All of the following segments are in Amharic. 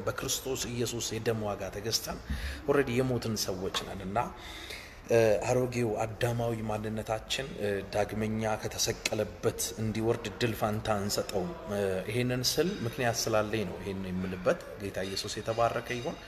በክርስቶስ ኢየሱስ የደም ዋጋ ተገዝተን ኦልሬዲ የሞትን ሰዎች ነን እና አሮጌው አዳማዊ ማንነታችን ዳግመኛ ከተሰቀለበት እንዲወርድ እድል ፋንታ እንሰጠውም። ይሄንን ስል ምክንያት ስላለኝ ነው ይሄን የምልበት። ጌታ ኢየሱስ የተባረከ ይሁን።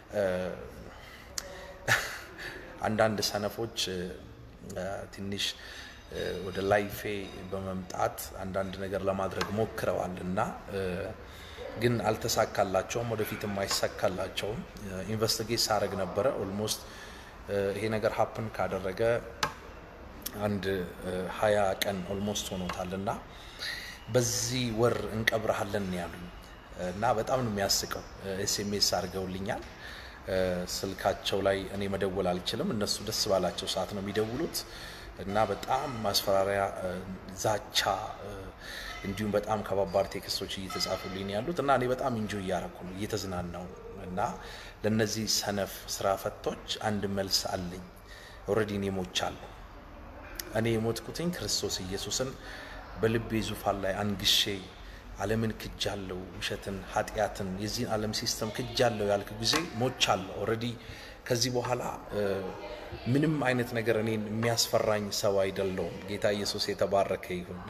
አንዳንድ ሰነፎች ትንሽ ወደ ላይፌ በመምጣት አንዳንድ ነገር ለማድረግ ሞክረዋል እና ግን አልተሳካላቸውም፣ ወደፊትም አይሳካላቸውም። ኢንቨስቲጌት ሳረግ ነበረ ኦልሞስት ይሄ ነገር ሀፕን ካደረገ አንድ ሀያ ቀን ኦልሞስት ሆኖታል እና በዚህ ወር እንቀብረሃለን ያሉኝ እና በጣም ነው የሚያስቀው። ኤስኤምኤስ አድርገውልኛል። ስልካቸው ላይ እኔ መደወል አልችልም፣ እነሱ ደስ ባላቸው ሰዓት ነው የሚደውሉት እና በጣም ማስፈራሪያ፣ ዛቻ እንዲሁም በጣም ከባባድ ቴክስቶች እየተጻፉልኝ ያሉት እና እኔ በጣም እንጆ እያረኩ ነው እየተዝናናው እና ለነዚህ ሰነፍ ስራ ፈቶች አንድ መልስ አለኝ። ኦልሬዲ እኔ ሞቻለሁ። እኔ የሞትኩትኝ ክርስቶስ ኢየሱስን በልቤ ዙፋን ላይ አንግሼ ዓለምን ክጃለሁ፣ ውሸትን፣ ኃጢአትን፣ የዚህን ዓለም ሲስተም ክጃለሁ ያልክ ጊዜ ሞቻለሁ። ኦልሬዲ ከዚህ በኋላ ምንም አይነት ነገር እኔን የሚያስፈራኝ ሰው አይደለውም። ጌታ ኢየሱስ የተባረከ ይሁን።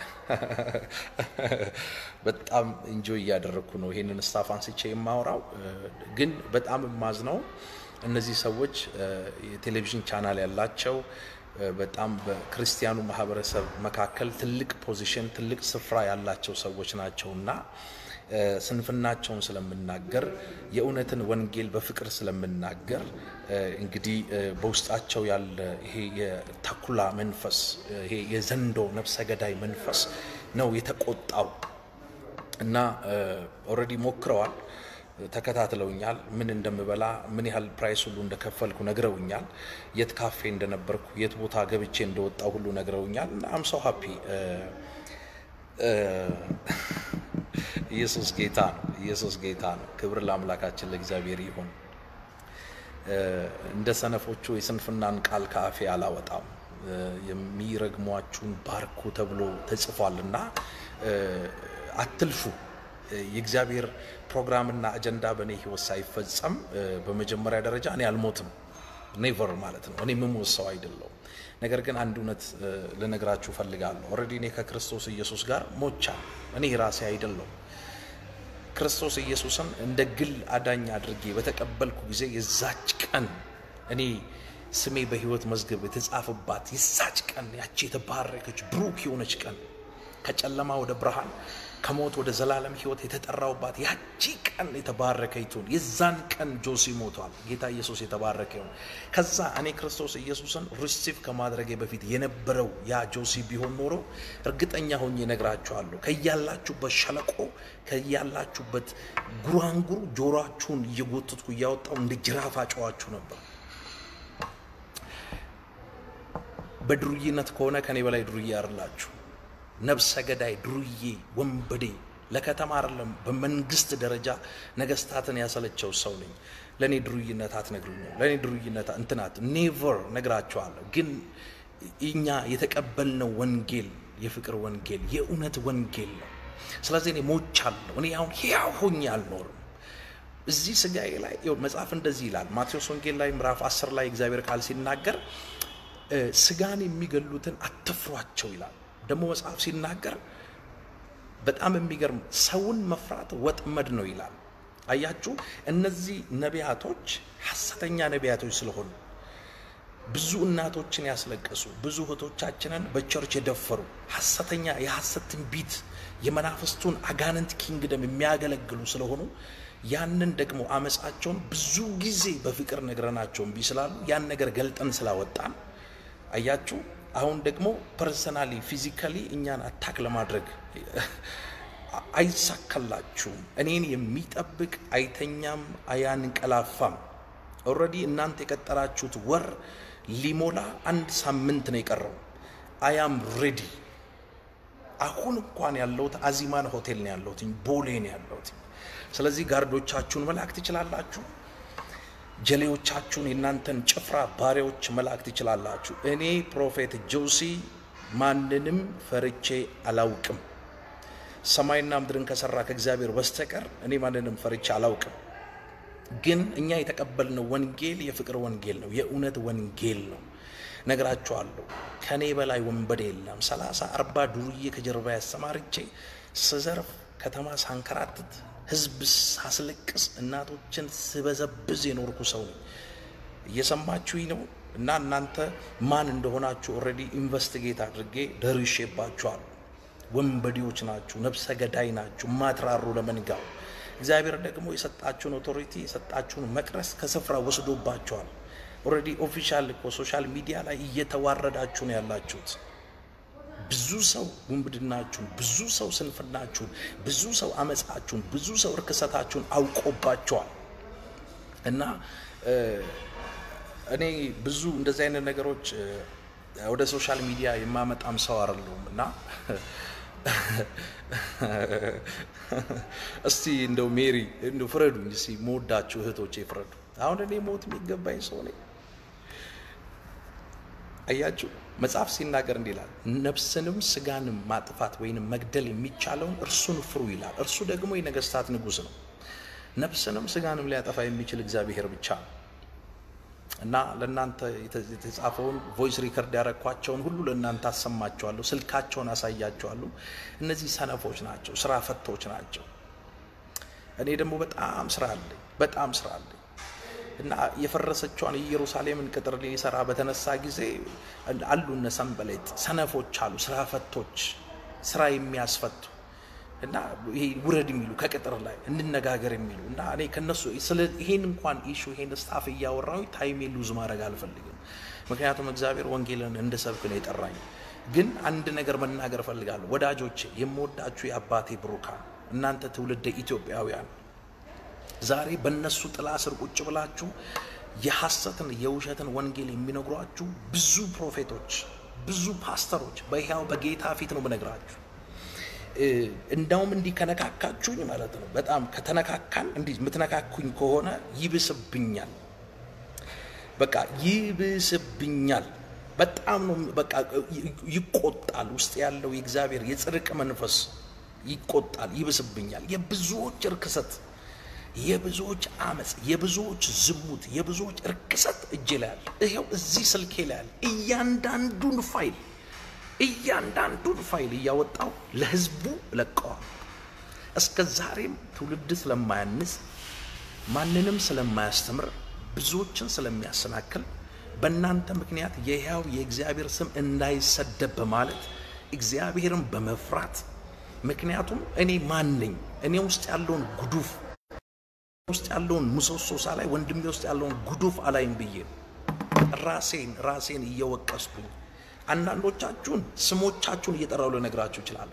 በጣም ኢንጆይ እያደረግኩ ነው ይሄንን ስታፍ አንስቼ የማወራው። ግን በጣም የማዝነው እነዚህ ሰዎች የቴሌቪዥን ቻናል ያላቸው በጣም በክርስቲያኑ ማህበረሰብ መካከል ትልቅ ፖዚሽን ትልቅ ስፍራ ያላቸው ሰዎች ናቸው እና ስንፍናቸውን ስለምናገር የእውነትን ወንጌል በፍቅር ስለምናገር እንግዲህ በውስጣቸው ያለ ይሄ የተኩላ መንፈስ ይሄ የዘንዶ ነፍሰ ገዳይ መንፈስ ነው የተቆጣው እና ኦልሬዲ ሞክረዋል። ተከታትለውኛል። ምን እንደምበላ ምን ያህል ፕራይስ ሁሉ እንደከፈልኩ ነግረውኛል። የት ካፌ እንደነበርኩ የት ቦታ ገብቼ እንደወጣው ሁሉ ነግረውኛል። እና አም ሶ ሃፒ ኢየሱስ ጌታ ነው። ኢየሱስ ጌታ ነው። ክብር ለአምላካችን ለእግዚአብሔር ይሁን። እንደ ሰነፎቹ የስንፍናን ቃል ከአፌ አላወጣም። የሚረግሟችሁን ባርኩ ተብሎ ተጽፏል እና አትልፉ። የእግዚአብሔር ፕሮግራምና አጀንዳ በእኔ ህይወት ሳይፈጸም በመጀመሪያ ደረጃ እኔ አልሞትም። ኔቨር ማለት ነው። እኔ የምሞት ሰው አይደለሁም። ነገር ግን አንድ እውነት ልነግራችሁ ፈልጋለሁ። ኦልሬዲ እኔ ከክርስቶስ ኢየሱስ ጋር ሞቻለሁ። እኔ ራሴ አይደለሁም። ክርስቶስ ኢየሱስን እንደ ግል አዳኝ አድርጌ በተቀበልኩ ጊዜ የዛች ቀን እኔ ስሜ በህይወት መዝገብ የተጻፈባት የዛች ቀን ያቺ የተባረከች ብሩክ የሆነች ቀን ከጨለማ ወደ ብርሃን ከሞት ወደ ዘላለም ህይወት የተጠራውባት ያቺ ቀን የተባረከይቱን የዛን ቀን ጆሲ ሞቷል። ጌታ ኢየሱስ የተባረከ ይሁን። ከዛ እኔ ክርስቶስ ኢየሱስን ሪሲቭ ከማድረጌ በፊት የነበረው ያ ጆሲ ቢሆን ኖሮ እርግጠኛ ሆኜ እነግራችኋለሁ ከያላችሁበት ሸለቆ ከያላችሁበት ጉራንጉር ጆሮአችሁን እየጎተትኩ እያወጣው እንደ ጅራፍ አጨዋችሁ ነበር። በድሩይነት ከሆነ ከኔ በላይ ድሩዬ አይደላችሁ። ነብሰ ገዳይ፣ ዱርዬ፣ ወንበዴ ለከተማ አይደለም በመንግስት ደረጃ ነገስታትን ያሰለቸው ሰው ነኝ። ለእኔ ድሩይነት አትነግሩኝም። ለእኔ ድሩይነት እንትናት ኔቨር ነግራቸዋለሁ። ግን እኛ የተቀበልነው ወንጌል የፍቅር ወንጌል የእውነት ወንጌል ነው። ስለዚህ እኔ ሞቻለሁ። እኔ አሁን ሕያው ሆኜ አልኖርም። እዚህ ስጋዬ ላይ መጽሐፍ እንደዚህ ይላል። ማቴዎስ ወንጌል ላይ ምዕራፍ አስር ላይ እግዚአብሔር ቃል ሲናገር ስጋን የሚገሉትን አትፍሯቸው ይላል። ደግሞ መጽሐፍ ሲናገር በጣም የሚገርም ሰውን መፍራት ወጥመድ ነው ይላል። አያችሁ፣ እነዚህ ነቢያቶች ሐሰተኛ ነቢያቶች ስለሆኑ ብዙ እናቶችን ያስለቀሱ፣ ብዙ እህቶቻችንን በቸርች የደፈሩ ሐሰተኛ የሐሰት ትንቢት የመናፍስቱን አጋንንት ኪንግደም የሚያገለግሉ ስለሆኑ ያንን ደግሞ አመፃቸውን ብዙ ጊዜ በፍቅር ነግረናቸው እምቢ ስላሉ ያን ነገር ገልጠን ስላወጣን አያችሁ አሁን ደግሞ ፐርሰናሊ ፊዚካሊ እኛን አታክ ለማድረግ አይሳካላችሁም። እኔን የሚጠብቅ አይተኛም አያንቀላፋም። ኦልሬዲ እናንተ የቀጠራችሁት ወር ሊሞላ አንድ ሳምንት ነው የቀረው። አያም ሬዲ። አሁን እንኳን ያለሁት አዚማን ሆቴል ነው ያለሁት፣ ቦሌ ነው ያለሁት። ስለዚህ ጋርዶቻችሁን መላክ ትችላላችሁ። ጀሌዎቻችሁን የእናንተን ጭፍራ ባሪያዎች መላክ ትችላላችሁ። እኔ ፕሮፌት ጆሲ ማንንም ፈርቼ አላውቅም። ሰማይና ምድርን ከሰራ ከእግዚአብሔር በስተቀር እኔ ማንንም ፈርቼ አላውቅም። ግን እኛ የተቀበልነው ወንጌል የፍቅር ወንጌል ነው፣ የእውነት ወንጌል ነው። ነግራችኋለሁ፣ ከኔ በላይ ወንበዴ የለም። ሰላሳ አርባ ዱርዬ ከጀርባ ያሰማርቼ ስዘርፍ፣ ከተማ ሳንከራትት፣ ህዝብ ሳስለቅስ፣ እናቶችን ስበዘብዝ የኖርኩ ሰው ነኝ። እየሰማችሁኝ ነው። እና እናንተ ማን እንደሆናችሁ ኦልሬዲ ኢንቨስቲጌት አድርጌ ደርሼባችኋል። ወንበዴዎች ናችሁ፣ ነፍሰ ገዳይ ናችሁ፣ ማትራሩ ለመንጋው። እግዚአብሔር ደግሞ የሰጣችሁን ኦቶሪቲ የሰጣችሁን መቅረስ ከስፍራ ወስዶባችኋል። ኦልሬዲ ኦፊሻል እኮ ሶሻል ሚዲያ ላይ እየተዋረዳችሁ ነው ያላችሁት። ብዙ ሰው ውንብድናችሁን፣ ብዙ ሰው ስንፍናችሁን፣ ብዙ ሰው አመፃችሁን፣ ብዙ ሰው እርክሰታችሁን አውቆባቸዋል እና እኔ ብዙ እንደዚህ አይነት ነገሮች ወደ ሶሻል ሚዲያ የማመጣም ሰው አይደለሁም እና እስቲ እንደው ሜሪ እንደው ፍረዱኝ እስቲ መወዳችሁ እህቶቼ ፍረዱ። አሁን እኔ ሞት የሚገባኝ ሰው ነኝ። አያችሁ መጽሐፍ ሲናገር እንዲህ ይላል፣ ነፍስንም ስጋንም ማጥፋት ወይንም መግደል የሚቻለውን እርሱን ፍሩ ይላል። እርሱ ደግሞ የነገስታት ንጉሥ ነው። ነፍስንም ስጋንም ሊያጠፋ የሚችል እግዚአብሔር ብቻ ነው። እና ለእናንተ የተጻፈውን ቮይስ ሪከርድ ያረኳቸውን ሁሉ ለእናንተ አሰማቸዋለሁ። ስልካቸውን አሳያቸዋለሁ። እነዚህ ሰነፎች ናቸው፣ ስራ ፈቶች ናቸው። እኔ ደግሞ በጣም ስራ አለኝ፣ በጣም ስራ አለኝ እና የፈረሰቿን የኢየሩሳሌምን ቅጥር ሊሰራ በተነሳ ጊዜ አሉ እነ ሰንበሌጥ ሰነፎች አሉ፣ ስራ ፈቶች፣ ስራ የሚያስፈቱ እና ይሄ ውረድ የሚሉ ከቅጥር ላይ እንነጋገር የሚሉ እና እኔ ከነሱ ስለ ይሄን እንኳን ኢሹ ይሄን ስታፍ እያወራሁ ታይሜ ሉዝ ማድረግ አልፈልግም። ምክንያቱም እግዚአብሔር ወንጌልን እንድሰብክ ነው የጠራኝ። ግን አንድ ነገር መናገር እፈልጋለሁ ወዳጆቼ፣ የምወዳችሁ የአባቴ ብሩካን፣ እናንተ ትውልደ ኢትዮጵያውያን ዛሬ በእነሱ ጥላ ስር ቁጭ ብላችሁ የሐሰትን የውሸትን ወንጌል የሚነግሯችሁ ብዙ ፕሮፌቶች፣ ብዙ ፓስተሮች በሕያው በጌታ ፊት ነው የምነግራችሁ። እንዳውም እንዲህ ከነካካችሁኝ ማለት ነው። በጣም ከተነካካን እንዲህ የምትነካኩኝ ከሆነ ይብስብኛል። በቃ ይብስብኛል። በጣም ነው በቃ ይቆጣል። ውስጥ ያለው የእግዚአብሔር የጽድቅ መንፈስ ይቆጣል፣ ይብስብኛል። የብዙዎች እርክሰት፣ የብዙዎች አመፅ፣ የብዙዎች ዝሙት፣ የብዙዎች እርክሰት እጄ ላይ አለ። ይኸው እዚህ ስልኬ ላይ አለ። እያንዳንዱን ፋይል እያንዳንዱን ፋይል እያወጣው ለህዝቡ ለቀዋል። እስከ ዛሬም ትውልድ ስለማያንጽ ማንንም ስለማያስተምር ብዙዎችን ስለሚያሰናክል በእናንተ ምክንያት የሕያው የእግዚአብሔር ስም እንዳይሰደብ በማለት እግዚአብሔርን በመፍራት ምክንያቱም እኔ ማን ነኝ? እኔ ውስጥ ያለውን ጉዱፍ ውስጥ ያለውን ምሰሶ ሳላይ ወንድሜ ውስጥ ያለውን ጉዱፍ አላይም ብዬ ራሴን ራሴን እየወቀስኩኝ አንዳንዶቻችሁን ስሞቻችሁን እየጠራው ልነግራችሁ እችላለሁ።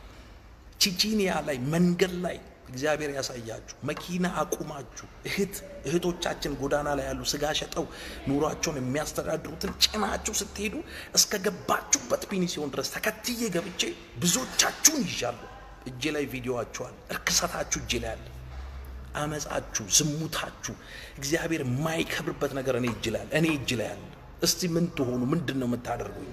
ቺቺኒያ ላይ መንገድ ላይ እግዚአብሔር ያሳያችሁ መኪና አቁማችሁ እህት እህቶቻችን ጎዳና ላይ ያሉ ስጋ ሸጠው ኑሯቸውን የሚያስተዳድሩትን ጭናችሁ ስትሄዱ እስከ ገባችሁበት ፒኒሲዮን ድረስ ተከትዬ ገብቼ ብዙዎቻችሁን ይዣለሁ። እጄ ላይ ቪዲዮዋችኋል። እርክሰታችሁ እጄ ላይ አለ። አመፃችሁ፣ ዝሙታችሁ፣ እግዚአብሔር የማይከብርበት ነገር እኔ እጅ ላይ አለ። እኔ እጅ ላይ አለ። እስቲ ምን ትሆኑ? ምንድን ነው የምታደርጉኝ?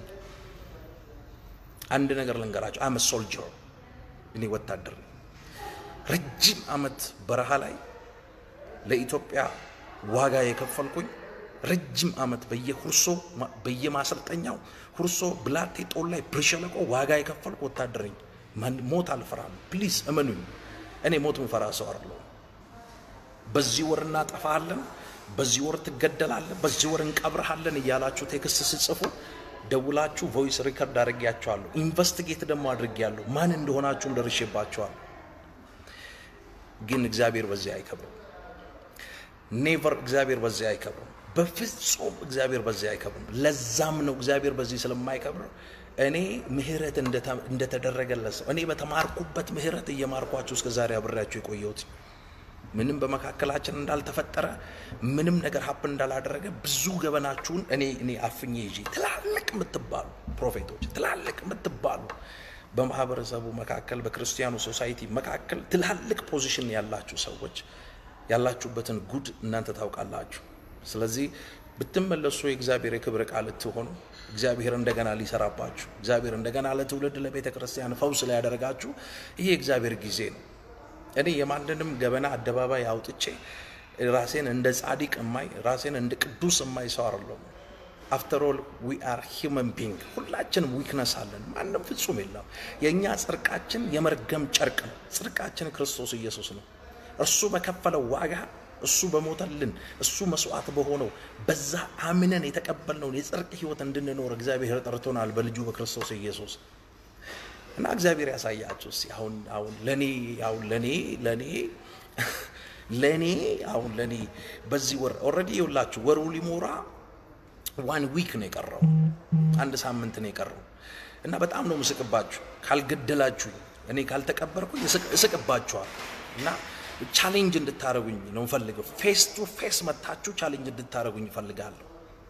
አንድ ነገር ልንገራቸው። አመ ሶልጀር እኔ ወታደር ነኝ። ረጅም አመት በረሃ ላይ ለኢትዮጵያ ዋጋ የከፈልኩኝ ረጅም አመት በየሁርሶ በየማሰልጠኛው ሁርሶ ብላቴ ጦር ላይ ብርሸለቆ ዋጋ የከፈልኩ ወታደር ነኝ። ሞት አልፈራም። ፕሊዝ እመኑኝ። እኔ ሞት ምፈራ ሰው አይደለሁም። በዚህ ወር እናጠፋለን በዚህ ወር ትገደላለህ፣ በዚህ ወር እንቀብርሃለን እያላችሁ ቴክስት ስጽፉ ደውላችሁ ቮይስ ሪከርድ አድርጌያቸዋለሁ። ኢንቨስቲጌት ደግሞ አድርጌያለሁ። ማን እንደሆናችሁም ደርሼባቸዋለሁ። ግን እግዚአብሔር በዚህ አይከብርም። ኔቨር እግዚአብሔር በዚህ አይከብርም። በፍጹም እግዚአብሔር በዚህ አይከብርም። ለዛም ነው እግዚአብሔር በዚህ ስለማይከብር እኔ ምህረት እንደተደረገለት ሰው እኔ በተማርኩበት ምህረት እየማርኳችሁ እስከ ዛሬ አብሬያችሁ የቆየሁት ምንም በመካከላችን እንዳልተፈጠረ ምንም ነገር ሀፕን እንዳላደረገ ብዙ ገበናችሁን እኔ እኔ አፍኜ ይዤ ትላልቅ የምትባሉ ፕሮፌቶች ትላልቅ የምትባሉ በማህበረሰቡ መካከል በክርስቲያኑ ሶሳይቲ መካከል ትላልቅ ፖዚሽን ያላችሁ ሰዎች ያላችሁበትን ጉድ እናንተ ታውቃላችሁ። ስለዚህ ብትመለሱ የእግዚአብሔር የክብር ቃል ልትሆኑ እግዚአብሔር እንደገና ሊሰራባችሁ እግዚአብሔር እንደገና ለትውልድ ለቤተ ክርስቲያን ፈውስ ሊያደርጋችሁ ይሄ የእግዚአብሔር ጊዜ ነው። እኔ የማንንም ገበና አደባባይ አውጥቼ ራሴን እንደ ጻድቅ እማይ ራሴን እንደ ቅዱስ እማይ ሰው አይደለሁም። አፍተር ኦል ዊ አር ሂውመን ቢንግ ሁላችንም ዊክነስ አለን። ማንም ፍጹም የለም። የእኛ ጽድቃችን የመርገም ጨርቅ ነው። ጽድቃችን ክርስቶስ ኢየሱስ ነው። እርሱ በከፈለው ዋጋ እሱ በሞተልን እሱ መስዋዕት በሆነው በዛ አምነን የተቀበልነውን የጽድቅ ህይወት እንድንኖር እግዚአብሔር ጠርቶናል በልጁ በክርስቶስ ኢየሱስ እና እግዚአብሔር ያሳያችሁ እስኪ አሁን አሁን ለኔ አሁን ለኔ ለኔ ለኔ አሁን ለኔ በዚህ ወር ኦልሬዲ ይውላችሁ ወሩ ሊሞራ ዋን ዊክ ነው የቀረው፣ አንድ ሳምንት ነው የቀረው እና በጣም ነው ምስቅባችሁ። ካልገደላችሁ እኔ ካልተቀበርኩኝ እስቅባችኋል እና ቻሌንጅ እንድታደረጉኝ ነው ፈልገው። ፌስ ቱ ፌስ መታችሁ ቻሌንጅ እንድታደረጉኝ እፈልጋለሁ።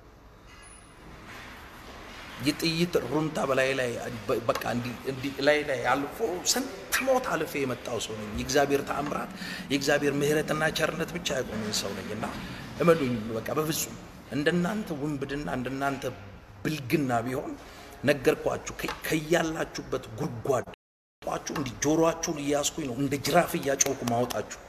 የጥይት ሩምታ በላይ ላይ በቃ እንዲህ ላይ ላይ አልፎ ስንት ሞት አልፌ የመጣው ሰው ነኝ። የእግዚአብሔር ተአምራት የእግዚአብሔር ምሕረትና ቸርነት ብቻ ያቆመኝ ሰው ነኝ እና እመኑኝ በቃ በፍጹም እንደናንተ ውንብድና እንደናንተ ብልግና ቢሆን ነገርኳችሁ። ከያላችሁበት ጉድጓድ ጧችሁ እንዲህ ጆሮአችሁን እያስኩኝ ነው እንደ ጅራፍ እያጮኩ ማወጣችሁ።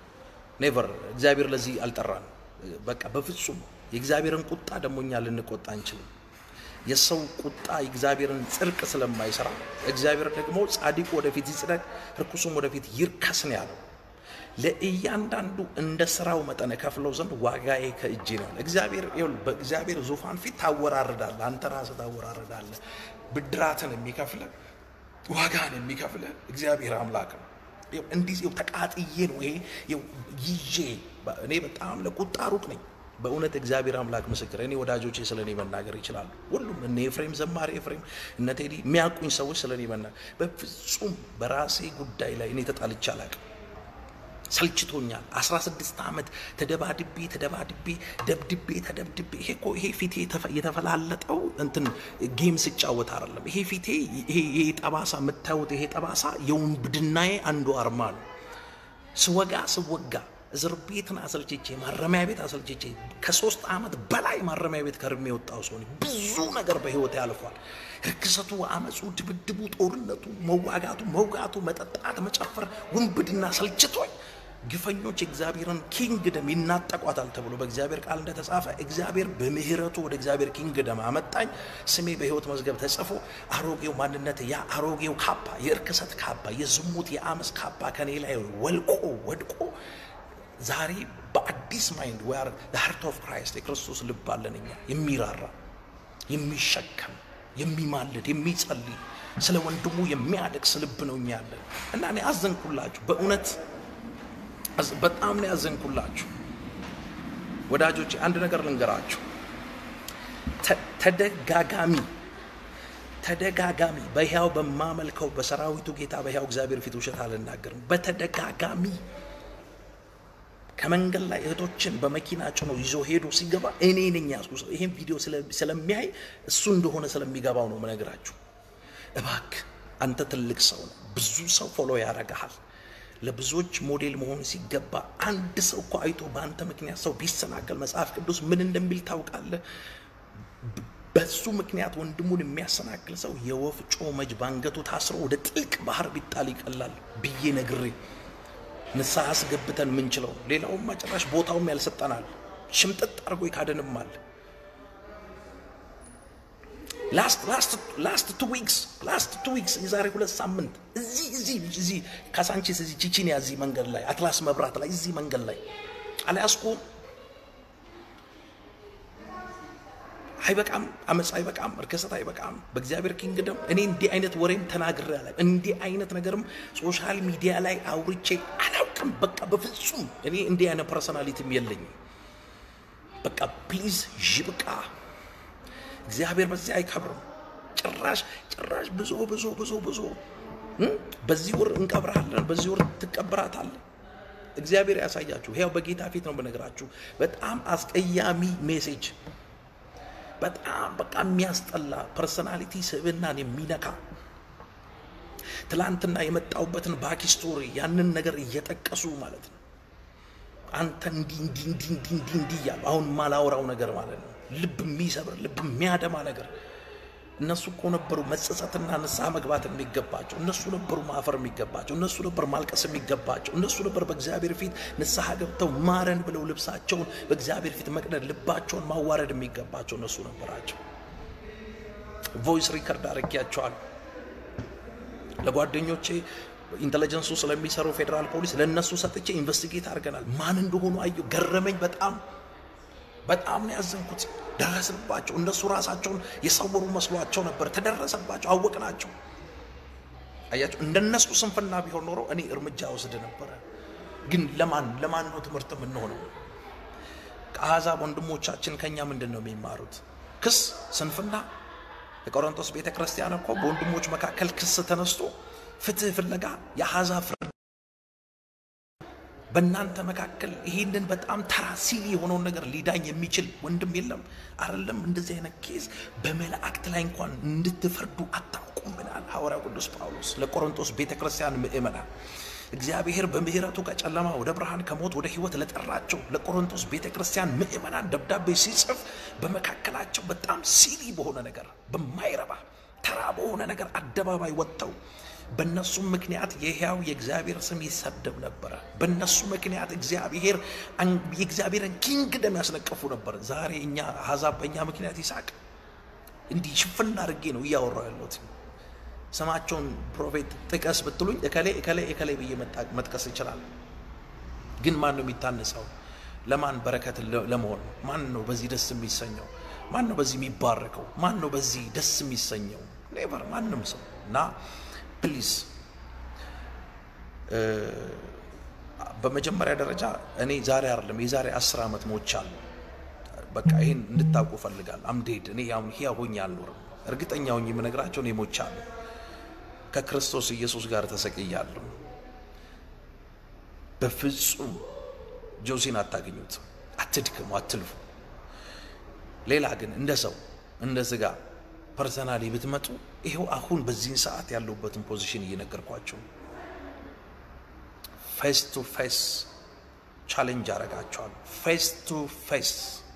ኔቨር እግዚአብሔር ለዚህ አልጠራን። በቃ በፍጹም የእግዚአብሔርን ቁጣ ደግሞ እኛ ልንቆጣ አንችልም። የሰው ቁጣ የእግዚአብሔርን ጽድቅ ስለማይሰራ እግዚአብሔር ደግሞ ጻድቁ ወደፊት ይጽደቅ፣ ርኩሱም ወደፊት ይርከስ ነው ያለው። ለእያንዳንዱ እንደ ስራው መጠን ከፍለው ዘንድ ዋጋዬ ከእጄ ነው። እግዚአብሔር በእግዚአብሔር ዙፋን ፊት ታወራርዳለህ። አንተ ራስህ ታወራርዳለህ። ብድራትን የሚከፍለ ዋጋን የሚከፍለ እግዚአብሔር አምላክ ነው። እንዲህ ተቃጥዬ ነው ይሄ ይዤ እኔ በጣም ለቁጣ ሩቅ ነኝ። በእውነት እግዚአብሔር አምላክ ምስክር፣ እኔ ወዳጆቼ ስለ እኔ መናገር ይችላሉ። ሁሉም እነ ኤፍሬም ዘማሪ ኤፍሬም፣ እነ ቴዲ የሚያውቁኝ ሰዎች ስለ እኔ መናገር በፍጹም በራሴ ጉዳይ ላይ እኔ ተጣልቼ አላውቅም። ሰልችቶኛል። 16 ዓመት ተደባድቤ ተደባድቤ ደብድቤ ተደብድቤ ይሄ እኮ ይሄ ፊቴ የተፈላለጠው እንትን ጌም ስጫወት አይደለም። ይሄ ፊቴ ይሄ ጠባሳ የምታዩት ይሄ ጠባሳ የውንብድናዬ አንዱ አርማ ነው። ስወጋ ስወጋ እስር ቤትን አሰልችቼ ማረሚያ ቤት አሰልችቼ ከሶስት ዓመት በላይ ማረሚያ ቤት ከርሜ የወጣው ሰው ነኝ። ብዙ ነገር በህይወት ያልፏል። ርክሰቱ፣ አመፁ፣ ድብድቡ፣ ጦርነቱ፣ መዋጋቱ፣ መውጋቱ፣ መጠጣት፣ መጨፈር፣ ውንብድና ሰልችቶኝ ግፈኞች የእግዚአብሔርን ኪንግደም ይናጠቋታል ተብሎ በእግዚአብሔር ቃል እንደተጻፈ እግዚአብሔር በምህረቱ ወደ እግዚአብሔር ኪንግደም አመጣኝ። ስሜ በህይወት መዝገብ ተጽፎ አሮጌው ማንነት ያ አሮጌው ካባ የእርክሰት ካባ የዝሙት የአመፅ ካባ ከኔ ላይ ወልቆ ወድቆ ዛሬ በአዲስ ማይንድ ወይ ሃርት ኦፍ ክራይስት የክርስቶስ ልብ አለን እኛ የሚራራ የሚሸከም የሚማልድ የሚጸልይ ስለ ወንድሙ የሚያለቅስ ልብ ነው እኛ ያለን እና እኔ አዘንኩላችሁ በእውነት በጣም ነው ያዘንኩላችሁ ወዳጆች። አንድ ነገር ልንገራችሁ። ተደጋጋሚ ተደጋጋሚ በሕያው በማመልከው በሰራዊቱ ጌታ በሕያው እግዚአብሔር ፊት ውሸት አልናገርም። በተደጋጋሚ ከመንገድ ላይ እህቶችን በመኪና ጭኖ ይዞ ሄዶ ሲገባ እኔ ነኝ ያዝኩ። ይሄን ቪዲዮ ስለሚያይ እሱ እንደሆነ ስለሚገባው ነው መነግራችሁ። እባክህ አንተ ትልቅ ሰው ነው፣ ብዙ ሰው ፎሎ ያደርግሃል። ለብዙዎች ሞዴል መሆን ሲገባ አንድ ሰው እኮ አይቶ በአንተ ምክንያት ሰው ቢሰናከል መጽሐፍ ቅዱስ ምን እንደሚል ታውቃለህ? በሱ ምክንያት ወንድሙን የሚያሰናክል ሰው የወፍጮ መጅ ባንገቱ ታስሮ ወደ ጥልቅ ባህር ቢጣል ይቀላል ብዬ ነግሬ ንስሐ አስገብተን ምንችለው ሌላውም ጭራሽ ቦታውም ያልሰጠናል። ሽምጥጥ አድርጎ ይካደንማል። ላስት ቱ ዊክስ ላስት ቱ ዊክስ የዛሬ ሁለት ሳምንት እዚህ እዚህ እዚህ ካሳንቺስ እዚህ ቺቺኒያ እዚህ መንገድ ላይ አትላስ መብራት ላይ እዚህ መንገድ ላይ አልያዝኩም። አይበቃም፣ አመፅ አይበቃም፣ እርክሰት አይበቃም። በእግዚአብሔር ኪንግደም እኔ እንዲህ አይነት ወሬም ተናግሬ አላውቅም። እንዲህ አይነት ነገርም ሶሻል ሚዲያ ላይ አውርቼ አላውቅም። በቃ በፍጹም እኔ እንዲህ አይነት ፐርሶናሊቲም የለኝም። በቃ ፕሊዝ ይብቃ። እግዚአብሔር በዚህ አይከብርም። ጭራሽ ጭራሽ ብዙ ብዙ ብዙ ብዙ በዚህ ወር እንቀብራለን፣ በዚህ ወር ትቀበራታለህ። እግዚአብሔር ያሳያችሁ። ያው በጌታ ፊት ነው በነገራችሁ። በጣም አስቀያሚ ሜሴጅ በጣም በቃ የሚያስጠላ ፐርሰናሊቲ ስብዕናን የሚነካ ትላንትና የመጣውበትን ባክ ስቶሪ ያንን ነገር እየጠቀሱ ማለት ነው። አንተ እንዲህ እንዲህ እንዲህ እንዲህ እንዲህ እንዲህ እያሉ አሁን ማላወራው ነገር ማለት ነው። ልብ የሚሰብር ልብ የሚያደማ ነገር እነሱ እኮ ነበሩ መጸጸትና ንስሐ መግባት የሚገባቸው። እነሱ ነበሩ ማፈር የሚገባቸው። እነሱ ነበር ማልቀስ የሚገባቸው። እነሱ ነበር በእግዚአብሔር ፊት ንስሐ ገብተው ማረን ብለው ልብሳቸውን በእግዚአብሔር ፊት መቅደድ፣ ልባቸውን ማዋረድ የሚገባቸው እነሱ ነበራቸው። ቮይስ ሪከርድ አድርጌያቸዋል ለጓደኞቼ ኢንቴሊጀንሱ ስለሚሰሩ ፌዴራል ፖሊስ ለእነሱ ሰጥቼ ኢንቨስቲጌት አድርገናል። ማን እንደሆኑ አየሁ። ገረመኝ። በጣም በጣም ነው ያዘንኩት። ደረስባቸው። እነሱ ራሳቸውን የሰወሩ መስሏቸው ነበር። ተደረሰባቸው፣ አወቅናቸው። አያቸው። እንደነሱ ስንፍና ቢሆን ኖሮ እኔ እርምጃ ወስድ ነበረ። ግን ለማን ለማን ነው ትምህርት የምንሆነው? ከአሕዛብ ወንድሞቻችን ከኛ ምንድን ነው የሚማሩት? ክስ፣ ስንፍና። የቆሮንቶስ ቤተ ክርስቲያን እኮ በወንድሞች መካከል ክስ ተነስቶ ፍትህ ፍለጋ የአሕዛብ ፍርድ በእናንተ መካከል ይህንን በጣም ተራ ሲል የሆነውን ነገር ሊዳኝ የሚችል ወንድም የለም አይደለም። እንደዚህ አይነት ኬዝ በመላእክት ላይ እንኳን እንድትፈርዱ አታውቁም ብላል ሐዋርያው ቅዱስ ጳውሎስ ለቆሮንቶስ ቤተ ክርስቲያን ምእመናን። እግዚአብሔር በምሕረቱ ከጨለማ ወደ ብርሃን ከሞት ወደ ሕይወት ለጠራቸው ለቆሮንቶስ ቤተ ክርስቲያን ምእመናን ደብዳቤ ሲጽፍ በመካከላቸው በጣም ሲሊ በሆነ ነገር በማይረባ ተራ በሆነ ነገር አደባባይ ወጥተው በእነሱም ምክንያት የሕያው የእግዚአብሔር ስም ይሰደብ ነበረ። በእነሱ ምክንያት እግዚአብሔር የእግዚአብሔርን ኪንግደም ያስነቀፉ ነበር። ዛሬ እኛ አሕዛብ በእኛ ምክንያት ይሳቅ። እንዲህ ሽፍን አድርጌ ነው እያወራሁ ያለሁት። ስማቸውን ፕሮፌት ጥቀስ ብትሉኝ እከሌ እከሌ እከሌ ብዬ መጥቀስ ይችላል። ግን ማን ነው የሚታነጸው? ለማን በረከት ለመሆን ማን ነው በዚህ ደስ የሚሰኘው? ማን ነው በዚህ የሚባረከው? ማን ነው በዚህ ደስ የሚሰኘው? ኔቨር ማንም ሰው እና ፕሊዝ በመጀመሪያ ደረጃ እኔ ዛሬ አይደለም የዛሬ አስር ዓመት ሞቻለሁ። በቃ ይህን እንድታውቁ ፈልጋለሁ። አምዴድ እኔ አሁን ሕያው ሆኜ አልኖርም። እርግጠኛ ሆኜ የምነግራቸው እኔ ሞቻለሁ። ከክርስቶስ ኢየሱስ ጋር ተሰቅያለሁ። በፍጹም ጆሲን አታገኙትም። አትድክሙ፣ አትልፉ። ሌላ ግን እንደ ሰው እንደ ስጋ ፐርሰናሊ ብትመጡ ይኸው አሁን በዚህን ሰዓት ያለሁበትን ፖዚሽን እየነገርኳቸው ፌስ ቱ ፌስ ቻሌንጅ አረጋቸዋል። ፌስ ቱ ፌስ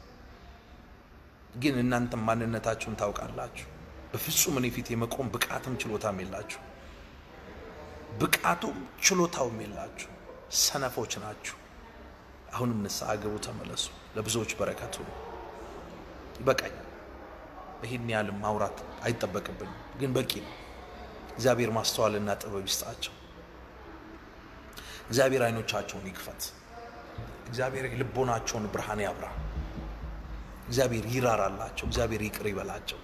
ግን እናንተ ማንነታችሁን ታውቃላችሁ። በፍጹም እኔ ፊት የመቆም ብቃትም ችሎታም የላችሁ፣ ብቃቱም ችሎታውም የላችሁ። ሰነፎች ናችሁ። አሁንም ንስሐ ግቡ፣ ተመለሱ። ለብዙዎች በረከቱ ይበቃኛል። ይህን ያህል ማውራት አይጠበቅብኝም፣ ግን በቂ ነው። እግዚአብሔር ማስተዋልና ጥበብ ይስጣቸው። እግዚአብሔር አይኖቻቸውን ይክፈት። እግዚአብሔር ልቦናቸውን ብርሃን ያብራ። እግዚአብሔር ይራራላቸው። እግዚአብሔር ይቅር ይበላቸው።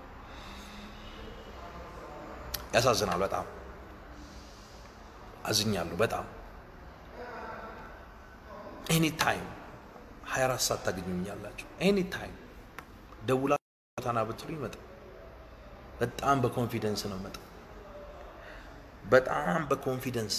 ያሳዝናል። በጣም አዝኛለሁ። በጣም ኤኒ ታይም 24 ሰዓት ታገኙኛላችሁ። ኤኒ ታይም ደውላ ታና ብትሉ ይመጣ። በጣም በኮንፊደንስ ነው መጣ። በጣም በኮንፊደንስ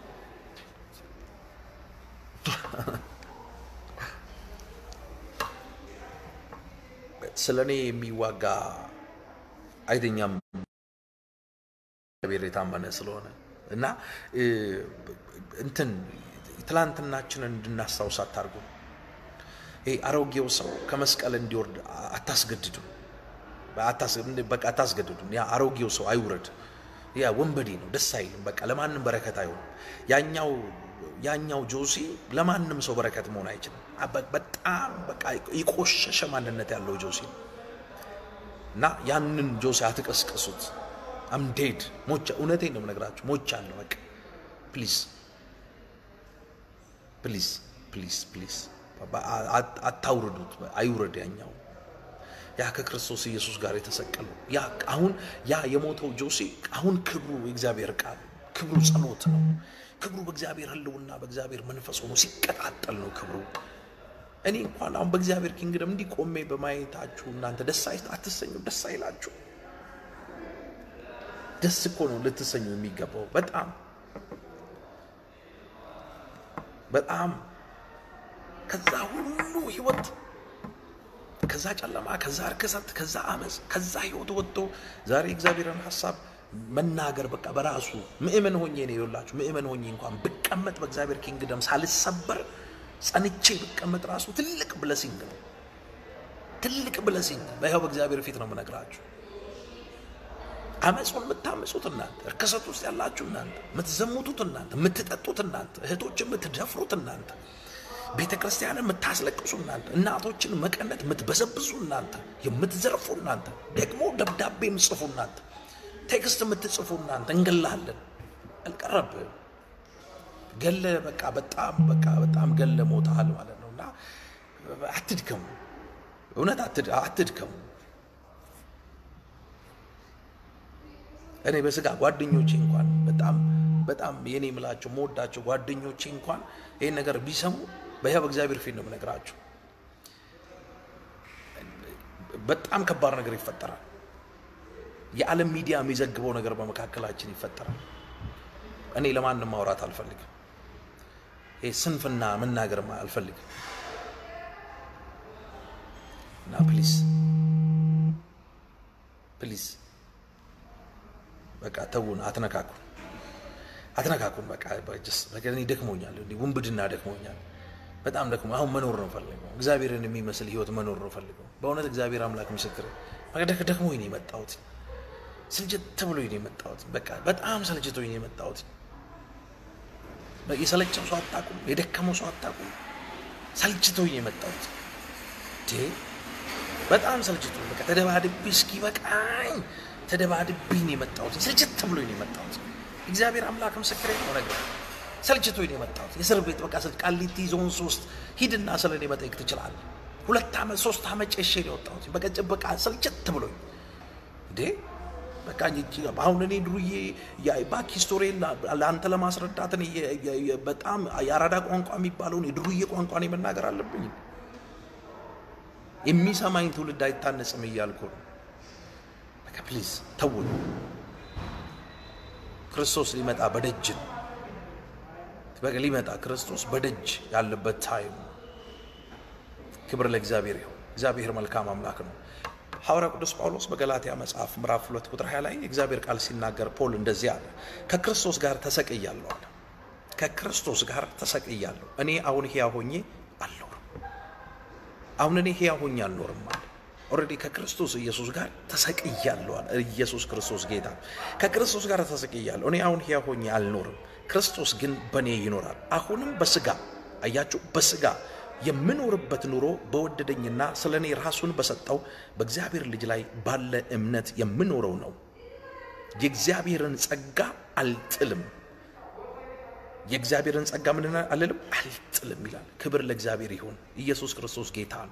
ስለ እኔ የሚዋጋ አይተኛም። እግዚአብሔር የታመነ ስለሆነ እና እንትን ትላንትናችንን እንድናስታውስ አታርጉ። ይሄ አሮጌው ሰው ከመስቀል እንዲወርድ አታስገድዱ፣ በቃ አታስገድዱ። ያ አሮጌው ሰው አይውረድ። ያ ወንበዴ ነው፣ ደስ አይልም። በቃ ለማንም በረከት አይሆንም። ያኛው ያኛው ጆሲ ለማንም ሰው በረከት መሆን አይችልም። በጣም በቃ የቆሸሸ ማንነት ያለው ጆሲ ነው እና ያንን ጆሲ አትቀስቅሱት። አምዴድ ሞቻ እውነቴን ነው የምነግራችሁ፣ ሞቻ አለ። በቃ ፕሊዝ ፕሊዝ ፕሊዝ ፕሊዝ አታውርዱት፣ አይውረድ። ያኛው ያ ከክርስቶስ ኢየሱስ ጋር የተሰቀለው ያ አሁን ያ የሞተው ጆሲ አሁን ክብሩ የእግዚአብሔር ቃል ክብሩ ጸሎት ነው። ክብሩ በእግዚአብሔር ሕልውና በእግዚአብሔር መንፈስ ሆኖ ሲቀጣጠል ነው ክብሩ። እኔ እንኳን አሁን በእግዚአብሔር ኪንግደም እንዲህ ቆሜ በማየታችሁ እናንተ ደስ አትሰኙ? ደስ አይላችሁ? ደስ እኮ ነው ልትሰኙ የሚገባው። በጣም በጣም ከዛ ሁሉ ህይወት ከዛ ጨለማ ከዛ እርክሰት ከዛ አመፅ ከዛ ህይወት ወጥቶ ዛሬ እግዚአብሔርን ሀሳብ መናገር በቃ በራሱ ምእመን ሆኜ ነው የላችሁ። ምእመን ሆኜ እንኳን ብቀመጥ በእግዚአብሔር ኪንግደም ሳልሰበር ጸንቼ ብቀመጥ ራሱ ትልቅ ብለሲንግ ነው። ትልቅ ብለሲንግ በይኸው በእግዚአብሔር ፊት ነው የምነግራችሁ። አመፁን የምታምፁት እናንተ፣ እርክሰት ውስጥ ያላችሁ እናንተ፣ የምትዘሙቱት እናንተ፣ የምትጠጡት እናንተ፣ እህቶች የምትደፍሩት እናንተ፣ ቤተ ክርስቲያንን የምታስለቅሱ እናንተ፣ እናቶችን መቀነት የምትበዘብዙ እናንተ፣ የምትዘርፉ እናንተ፣ ደግሞ ደብዳቤ የምትጽፉ እናንተ፣ ቴክስት የምትጽፉ እናንተ እንገላለን አልቀረብህም ገለ በቃ በጣም በቃ በጣም ገለ ሞታል ማለት ነው። እና አትድከሙ፣ እውነት አትድከሙ። እኔ በስጋ ጓደኞቼ እንኳን በጣም በጣም የኔ የምላቸው መወዳቸው ጓደኞቼ እንኳን ይህን ነገር ቢሰሙ በሕያው እግዚአብሔር ፊት ነው የምነግራቸው። በጣም ከባድ ነገር ይፈጠራል። የዓለም ሚዲያ የሚዘግበው ነገር በመካከላችን ይፈጠራል። እኔ ለማንም ማውራት አልፈልግም። ይሄ ስንፍና መናገር አልፈልግም እና ፕሊዝ ፕሊዝ በቃ ተውን፣ አትነካኩን፣ አትነካኩን። በቃ እኔ ደክሞኛል፣ ውንብድና ደክሞኛል፣ በጣም ደክሞ አሁን መኖር ነው ፈልገው፣ እግዚአብሔርን የሚመስል ህይወት መኖር ነው ፈልገው። በእውነት እግዚአብሔር አምላክ ምስክር፣ ደክሞኝ ነው የመጣሁት፣ ስልችት ብሎኝ ነው የመጣሁት። በቃ በጣም ሰልችቶኝ ነው የመጣሁት። የሰለቸው ሰው አታውቁም፣ የደከመው ሰው አታውቁም። ሰልችቶኝ ነው የመጣሁት። በጣም ሰልችቶኝ በቃ ተደባድቤ እስኪ በቃኝ ተደባድቤ ነው የመጣሁት። ስልችት ብሎኝ ነው የመጣሁት። እግዚአብሔር አምላክ ምስክሬ ነው ነገር ሰልችቶኝ ነው የመጣሁት። የእስር ቤት በቃ ስል ቃሊቲ ዞን ሶስት ሂድና ስለ እኔ መጠየቅ ትችላለህ። ሁለት ዓመት ሶስት ዓመት ጨሼ ነው የወጣሁት። በቃ በቃ ሰልችት ብሎኝ እንዴ በቃ አሁን እኔ ድሩዬ ባክ ሂስቶሪ ለአንተ ለማስረዳት በጣም የአራዳ ቋንቋ የሚባለውን የድሩዬ ቋንቋ እኔ መናገር አለብኝ። የሚሰማኝ ትውልድ አይታነጽም እያልኩ ነው። በቃ ፕሊዝ ተውን። ክርስቶስ ሊመጣ በደጅ ነው። በቃ ሊመጣ ክርስቶስ በደጅ ያለበት ታይም ነው። ክብር ለእግዚአብሔር ይሁን። እግዚአብሔር መልካም አምላክ ነው። ሐዋርያ ቅዱስ ጳውሎስ በገላትያ መጽሐፍ ምዕራፍ ሁለት ቁጥር 20 ላይ የእግዚአብሔር ቃል ሲናገር ፖል እንደዚህ አለ፣ ከክርስቶስ ጋር ተሰቅያለሁ አለ። ከክርስቶስ ጋር ተሰቅያለሁ። እኔ አሁን ሕያው ሆኜ አልኖርም። አሁን እኔ ሕያው ሆኜ አልኖርም አለ። ኦልሬዲ ከክርስቶስ ኢየሱስ ጋር ተሰቅያለሁ አለ። ኢየሱስ ክርስቶስ ጌታ ከክርስቶስ ጋር ተሰቅያለሁ። እኔ አሁን ሕያው ሆኜ አልኖርም፣ ክርስቶስ ግን በእኔ ይኖራል። አሁንም በስጋ አያችሁ፣ በስጋ የምኖርበት ኑሮ በወደደኝና ስለ እኔ ራሱን በሰጠው በእግዚአብሔር ልጅ ላይ ባለ እምነት የምኖረው ነው። የእግዚአብሔርን ጸጋ አልጥልም። የእግዚአብሔርን ጸጋ ምን አልልም አልጥልም ይላል። ክብር ለእግዚአብሔር ይሁን። ኢየሱስ ክርስቶስ ጌታ ነው።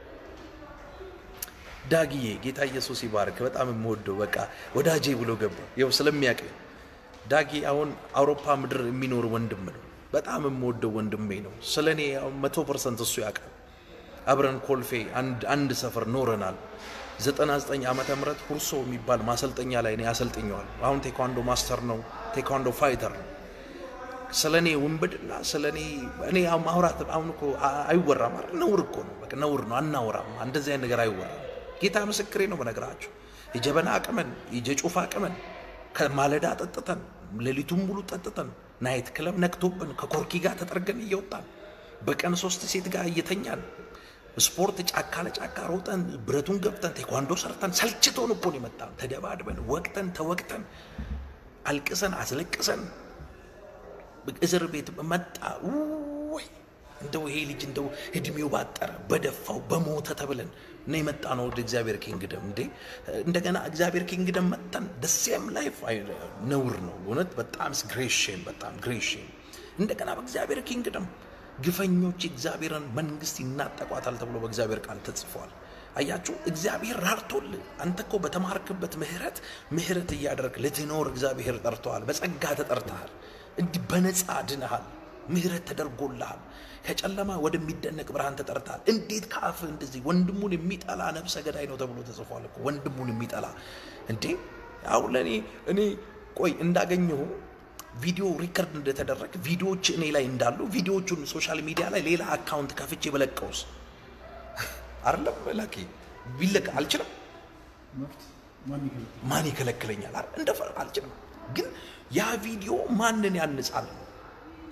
ዳግዬ ጌታ ኢየሱስ ይባርክ። በጣም የምወደው በቃ ወዳጄ ብሎ ገባ። ይኸው ስለሚያውቅ ዳጊ አሁን አውሮፓ ምድር የሚኖር ወንድም ነው። በጣም የምወደው ወንድሜ ነው። ስለ እኔ መቶ ፐርሰንት እሱ ያውቃል። አብረን ኮልፌ አንድ ሰፈር ኖረናል። 99 ዓመተ ምህረት ሁርሶ የሚባል ማሰልጠኛ ላይ እኔ አሰልጥኘዋል። አሁን ቴኳንዶ ማስተር ነው፣ ቴኳንዶ ፋይተር ነው። ስለ እኔ ውንብድና ስለ እኔ እኔ ማውራት አሁን እኮ አይወራም አይደል? ነውር እኮ ነው፣ በቃ ነውር ነው። አናወራም፣ እንደዚህ አይነት ነገር አይወራም። ጌታ ምስክሬ ነው። በነገራችሁ የጀበና አቅመን የጀጩፋ አቅመን ከማለዳ ጠጥተን ሌሊቱን ሙሉ ጠጥተን ናይት ክለብ ነክቶብን ከኮርኪ ጋር ተጠርገን እየወጣን በቀን ሶስት ሴት ጋር እየተኛን ስፖርት ጫካ ለጫካ ሮጠን ብረቱን ገብተን ቴኳንዶ ሰርተን ሰልችቶን እኮ ነው የመጣን። ተደባድበን ወቅተን ተወቅተን አልቅሰን አስለቅሰን እስር ቤት መጣ። ወይ እንደው ይሄ ልጅ እንደው እድሜው ባጠረ በደፋው በሞተ ተብለን እና የመጣ ነው ወደ እግዚአብሔር ኪንግደም። እንዴ እንደገና እግዚአብሔር ኪንግደም መጥተን ደሴም ላይፍ ነውር ነው እውነት። በጣም ግሬሽን በጣም ግሬሽን። እንደገና በእግዚአብሔር ኪንግደም ግፈኞች እግዚአብሔርን መንግስት ይናጠቋታል ተብሎ በእግዚአብሔር ቃል ተጽፏል። አያችሁ እግዚአብሔር ራርቶልህ አንተ እኮ በተማርክበት ምህረት ምህረት እያደረግ ልትኖር እግዚአብሔር ጠርተዋል። በጸጋ ተጠርተሃል። እንዲህ በነፃ ድነሃል። ምህረት ተደርጎልሃል። ከጨለማ ወደሚደነቅ ብርሃን ተጠርተሃል። እንዴት ከአፍህ እንደዚህ ወንድሙን የሚጠላ ነፍሰ ገዳይ ነው ተብሎ ተጽፏል እኮ ወንድሙን የሚጠላ እንዴ! አሁን ለእኔ እኔ ቆይ እንዳገኘሁ ቪዲዮ ሪከርድ እንደተደረገ ቪዲዮዎች እኔ ላይ እንዳሉ ቪዲዮዎቹን ሶሻል ሚዲያ ላይ ሌላ አካውንት ከፍቼ በለቀውስ አይደለም ላኪ ቢለቅ አልችልም። ማን ይከለክለኛል? እንደፈር አልችልም። ግን ያ ቪዲዮ ማንን ያንጻል?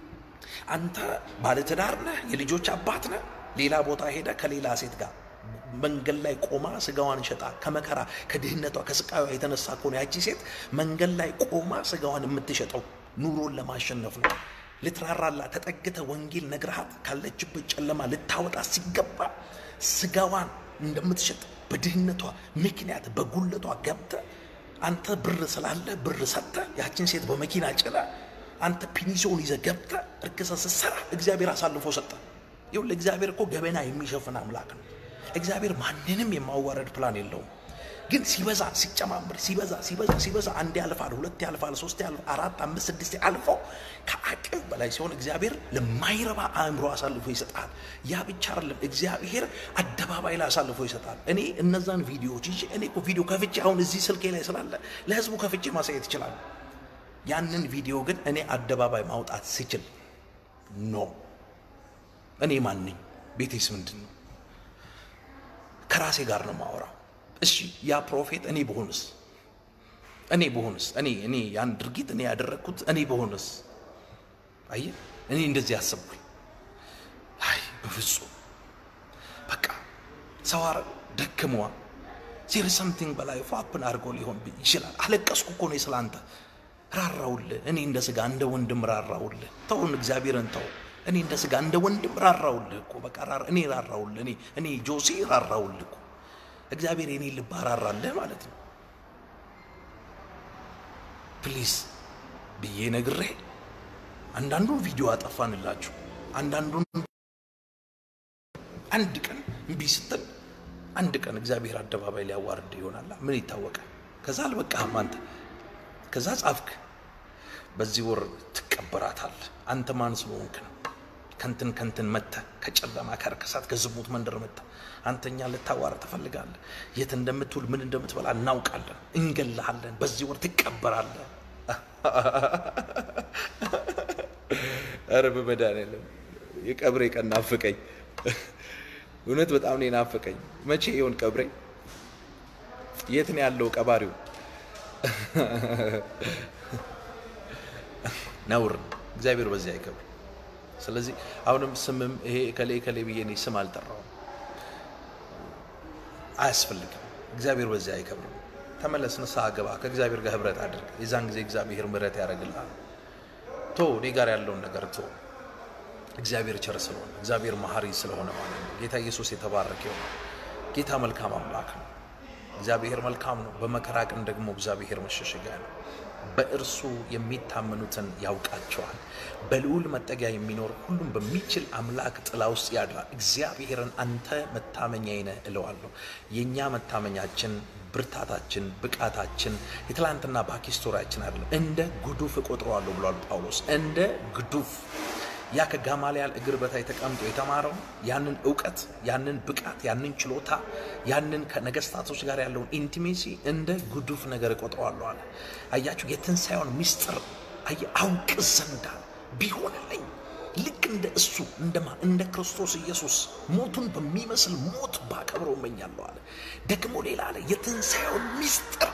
አንተ ባለትዳር ነህ፣ የልጆች አባት ነህ። ሌላ ቦታ ሄደ ከሌላ ሴት ጋር መንገድ ላይ ቆማ ስጋዋን ሸጣ ከመከራ ከድህነቷ ከስቃዩ የተነሳ ከሆነ ያቺ ሴት መንገድ ላይ ቆማ ስጋዋን የምትሸጠው ኑሮን ለማሸነፍ ነው። ልትራራላ ተጠግተ ወንጌል ነግረሃት ካለችበት ጨለማ ልታወጣ ሲገባ ስጋዋን እንደምትሸጥ በድህነቷ ምክንያት በጉለቷ ገብተ አንተ ብር ስላለ ብር ሰጥተ ያችን ሴት በመኪና ጭነ አንተ ፒኒሶን ይዘ ገብተ እርክሰ ስትሰራ እግዚአብሔር አሳልፎ ሰጠ። ይኸውልህ እግዚአብሔር እኮ ገበና የሚሸፍን አምላክ ነው። እግዚአብሔር ማንንም የማዋረድ ፕላን የለውም። ግን ሲበዛ ሲጨማምር ሲበዛ ሲበዛ ሲበዛ አንድ ያልፋል፣ ሁለት ያልፋል፣ ሶስት ያልፋል፣ አራት አምስት ስድስት አልፎ ከአቅም በላይ ሲሆን እግዚአብሔር ለማይረባ አእምሮ አሳልፎ ይሰጣል። ያ ብቻ አይደለም፣ እግዚአብሔር አደባባይ ላይ አሳልፎ ይሰጣል። እኔ እነዛን ቪዲዮዎች ይዤ እኔ እኮ ቪዲዮ ከፍቼ አሁን እዚህ ስልኬ ላይ ስላለ ለህዝቡ ከፍቼ ማሳየት ይችላል። ያንን ቪዲዮ ግን እኔ አደባባይ ማውጣት ስችል ኖ እኔ ማን ነኝ? ቤቴስ ምንድን ነው? ከራሴ ጋር ነው ማወራው። እሺ ያ ፕሮፌት እኔ በሆንስ እኔ በሆንስ እኔ እኔ ያን ድርጊት እኔ ያደረግኩት እኔ በሆንስ አየ እኔ እንደዚህ ያሰብኩኝ አይ በፍጹም በቃ ሰው አረ ደክመዋ ዜር ሰምቲንግ በላይ ፋፕን አድርጎ ሊሆን ይችላል። አለቀስኩ እኮ ነው ስላንተ ራራውልህ። እኔ እንደ ስጋ እንደ ወንድም ራራውልህ። ተውን እግዚአብሔርን ተው። እኔ እንደ ስጋ እንደ ወንድም ራራውልህ እኮ በቃ ራራ እኔ ራራውልህ። እኔ እኔ ጆሴ ራራውልህ እኮ እግዚአብሔር የኔ ልብ አራራለህ ማለት ነው። ፕሊዝ ብዬ ነግሬ አንዳንዱን ቪዲዮ አጠፋንላችሁ። አንዳንዱን አንድ ቀን እምቢ ስትል አንድ ቀን እግዚአብሔር አደባባይ ሊያዋርድ ይሆናል። ምን ይታወቃል? ከዛ አልበቃህም አንተ ከዛ ጻፍክ፣ በዚህ ወር ትቀበራታል። አንተ ማን ስለሆንክ ነው? ከንትን ከንትን መተ ከጨለማ ከርክሳት ከዝሙት መንደር መተ አንተኛ ልታዋር ትፈልጋለህ። የት እንደምትውል ምን እንደምትበላ እናውቃለን። እንገልሃለን። በዚህ ወር ትቀበራለህ። ኧረ በመድኃኒዓለም የቀብሬ ቀን ናፍቀኝ። እውነት በጣም ነው ናፍቀኝ። መቼ ይሆን ቀብሬ? የት ነው ያለው ቀባሪው? ነውር እግዚአብሔር በዚህ አይከብር። ስለዚህ አሁንም ስምም ይሄ ከሌ ከሌ ብዬ እኔ ስም አልጠራውም፣ አያስፈልግም። እግዚአብሔር በዚህ አይከብርም። ተመለስ፣ ንስሐ ግባ፣ ከእግዚአብሔር ጋር ህብረት አድርግ። የዛን ጊዜ እግዚአብሔር ምሕረት ያደርግልሃል። ቶ እኔ ጋር ያለውን ነገር ቶ እግዚአብሔር ቸር ስለሆነ እግዚአብሔር መሐሪ ስለሆነ ማለት ነው። ጌታ ኢየሱስ የተባረከ ይሁን። ጌታ መልካም አምላክ ነው። እግዚአብሔር መልካም ነው። በመከራ ቀን ደግሞ እግዚአብሔር መሸሸጊያ ነው። በእርሱ የሚታመኑትን ያውቃቸዋል። በልዑል መጠጊያ የሚኖር ሁሉም በሚችል አምላክ ጥላ ውስጥ ያድራል። እግዚአብሔርን አንተ መታመኛዬ ነህ እለዋለሁ። የእኛ መታመኛችን፣ ብርታታችን፣ ብቃታችን የትላንትና ባኪስቶሪያችን አይደለም። እንደ ጉዱፍ እቆጥረዋለሁ ብሏል ጳውሎስ። እንደ ጉዱፍ ያ ከጋማልያል እግር በታይ ተቀምጦ የተማረው ያንን እውቀት ያንን ብቃት ያንን ችሎታ ያንን ከነገስታቶች ጋር ያለውን ኢንቲሜሲ እንደ ጉዱፍ ነገር እቆጥረዋለሁ አለ። አያችሁ፣ የትንሣኤውን ሚስጥር አየ አውቅ ዘንዳ ቢሆንልኝ ልክ እንደ እሱ እንደማ እንደ ክርስቶስ ኢየሱስ ሞቱን በሚመስል ሞት ባከብረው እመኛለሁ አለ። ደግሞ ሌላ አለ የትንሣኤውን ሚስጥር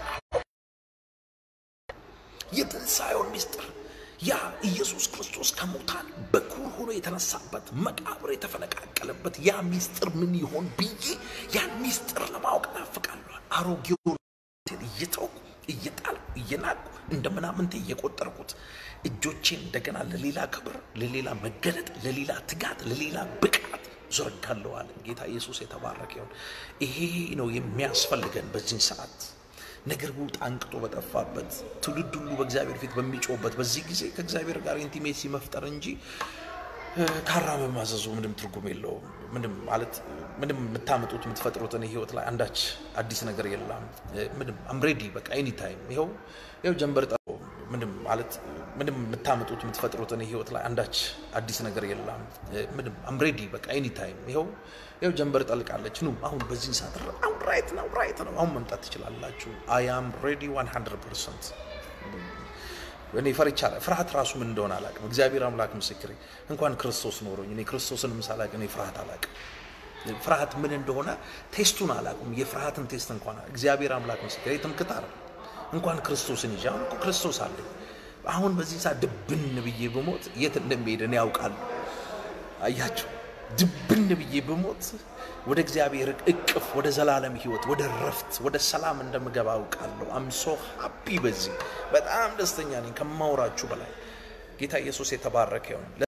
የትንሣኤውን ሚስጥር ያ ኢየሱስ ክርስቶስ ከሙታን በኩር ሆኖ የተነሳበት መቃብር የተፈነቃቀለበት ያ ሚስጥር ምን ይሆን ብዬ ያን ሚስጥር ለማወቅ ናፍቃለሁ። አሮጌውን እየተውኩ እየጣልኩ እየናቁ እንደ ምናምንቴ እየቆጠርኩት እጆቼን እንደገና ለሌላ ክብር፣ ለሌላ መገለጥ፣ ለሌላ ትጋት፣ ለሌላ ብቃት ዘረጋለሁ አለ ጌታ ኢየሱስ የተባረከ ይሁን። ይሄ ነው የሚያስፈልገን በዚህ ሰዓት ነገር ሁሉ አንቅጦ በጠፋበት ትውልድ ሁሉ በእግዚአብሔር ፊት በሚጮህበት በዚህ ጊዜ ከእግዚአብሔር ጋር ኢንቲሜሲ መፍጠር እንጂ ካራ መማዘዙ ምንም ትርጉም የለውም። ምንም ማለት ምንም የምታመጡት የምትፈጥሩትን ህይወት ላይ አንዳች አዲስ ነገር የለም። ምንም አምሬዲ በቃ ኤኒ ታይም ይኸው ይኸው ጀንበር ጠ ምንም ማለት ምንም የምታመጡት የምትፈጥሩትን ህይወት ላይ አንዳች አዲስ ነገር የለም። ምንም አምሬዲ በቃ ኤኒ ታይም ይኸው ይኸው ጀንበር ጠልቃለች። ኑ አሁን በዚህ ሰዓት አሁን ራይት ነው ራይት ነው አሁን መምጣት ትችላላችሁ። አይ አም ሬዲ 100 ፐርሰንት እኔ ፈርቻ ፍርሃት ራሱ ምን እንደሆነ አላውቅም። እግዚአብሔር አምላክ ምስክሬ፣ እንኳን ክርስቶስ ኖሮኝ እኔ ክርስቶስንም ሳላውቅ እኔ ፍርሃት አላውቅም። ፍርሃት ምን እንደሆነ ቴስቱን አላውቅም። የፍርሃትን ቴስት እንኳን እግዚአብሔር አምላክ ምስክሬ፣ ትምክት አይደል እንኳን ክርስቶስን ይዤ አሁን እኮ ክርስቶስ አለኝ። አሁን በዚህ ሰዓት ድብን ብዬ ብሞት የት እንደሚሄድ እኔ ያውቃለሁ። አያችሁ ድብን ብዬ ብሞት ወደ እግዚአብሔር እቅፍ ወደ ዘላለም ህይወት ወደ ረፍት ወደ ሰላም እንደምገባ አውቃለሁ። አምሶ ሀፒ በዚህ በጣም ደስተኛ ነኝ ከማውራችሁ በላይ ጌታ ኢየሱስ የተባረከ ይሁን።